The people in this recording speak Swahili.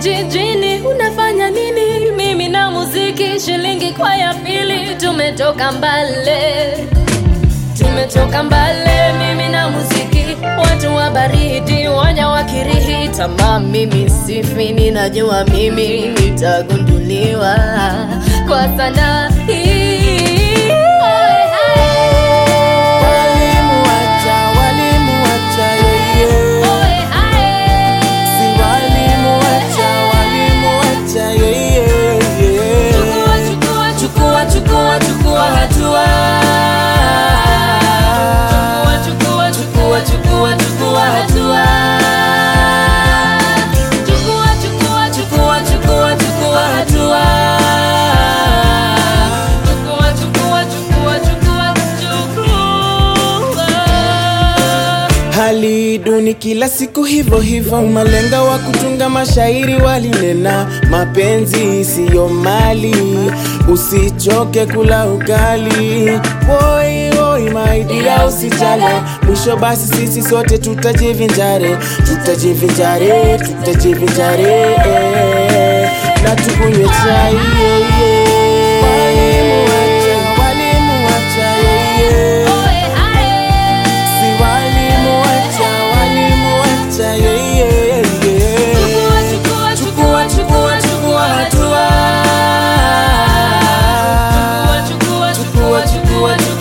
jijini unafanya nini? Mimi na muziki shilingi kwa ya pili, tumetoka mbale, tumetoka mbale, mimi na muziki, watu wa baridi, wanya wa Kirihi, tamaa mimi sifi, ninajua mimi nitagunduliwa kwa sanaa hii. Oe, ae. Walimu wacha, walimu wacha, yeah, yeah. Oe, ae. Si walimu wacha, walimu wacha, yeah, yeah, yeah. Chukua, chukua, chukua, chukua, chukua hatua. Chukua, chukua, chukua, chukua, chukua hatua. Chukua, chukua, chukua, chukua, chukua hatua. Chukua, chukua, chukua, chukua, chukua. Hali duni kila siku hivyo hivyo, malenga wa kutunga mashairi walinena, mapenzi siyo mali, usichoke kula ugali. Woi woi my dear, usijale, mwisho basi sisi sote tutajivinjare, tutajivinjare, tutajivinjare eh, na tukunywe chai yeah, yeah. Walimu wacha, walimu wacha, yeah, yeah. Oe, ae. Si walimu wacha, walimu wacha, yeah, yeah, yeah. Chukua, chukua, chukua, chukua hatua. Chukua, chukua, chukua, chukua, chukua